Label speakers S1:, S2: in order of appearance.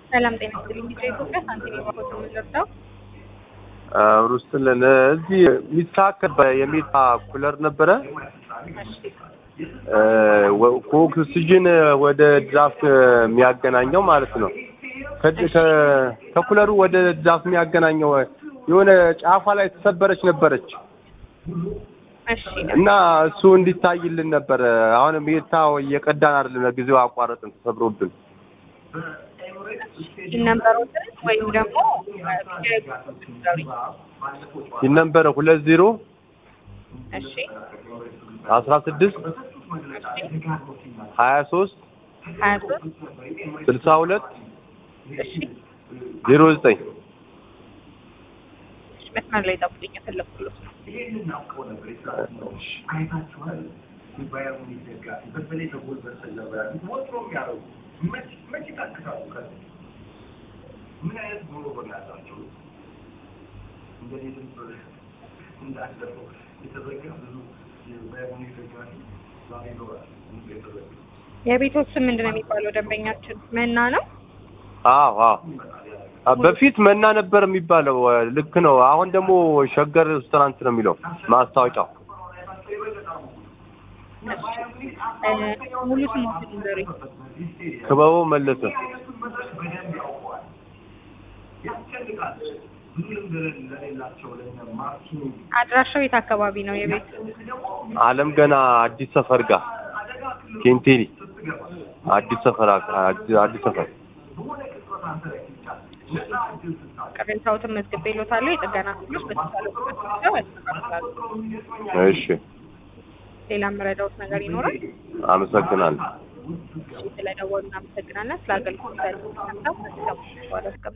S1: ሰላም ጤና ይስጥልኝ። ቢጫ ኢትዮጵያ ሳንቲም ባኮት የምንረዳው
S2: ሩስልን እዚህ የሚታከል የሚታ ኩለር ነበረ ከኦክስጅን ወደ ድራፍት የሚያገናኘው ማለት ነው። ከኩለሩ ወደ ድራፍት የሚያገናኘው የሆነ ጫፏ ላይ ተሰበረች ነበረች
S1: እሺ
S2: እና እሱ እንዲታይልን ነበረ። አሁን ሜታ እየቀዳን አይደለም፣ ለጊዜው አቋረጥን ተሰብሮብን።
S1: ነንበሮትን ወይም ደግሞ
S2: ይህ ነበረ ሁለት ዜሮ
S1: እሺ
S2: አስራ ስድስት ሀያ ሶስት
S1: ሀያ ሶስት
S2: ስልሳ ሁለት
S1: እሺ
S2: ዜሮ ዘጠኝ
S1: መስመር ላይ ጠብቁኝ፣ የፈለኩት ነው። የቤቶች ስም ምንድን ነው የሚባለው? ደንበኛችን መና ነው።
S2: አዎ አዎ በፊት መና ነበር የሚባለው። ልክ ነው። አሁን ደግሞ ሸገር ሬስቶራንት ነው የሚለው ማስታወቂያው።
S1: እ ሙሉ ስሞትን ንገሩኝ።
S2: ክበቡ መለሰ
S1: አድራሻው የት አካባቢ ነው የቤት?
S2: አለም ገና አዲስ ሰፈር ጋር ኬንቴሪ አዲስ ሰፈር አዲስ ሰፈር
S1: ቅሬታዎትን መዝግቤልዎታለሁ። የጥገና ክፍሎች በተቻለ ፍጥነት መጥተው ያስተካክላሉ።
S2: እሺ
S1: ሌላ የምረዳዎት ነገር ይኖራል?
S2: አመሰግናለሁ።
S1: ስለደወሉ እናመሰግናለን። ስለ አገልግሎት ያሉት ሀሳብ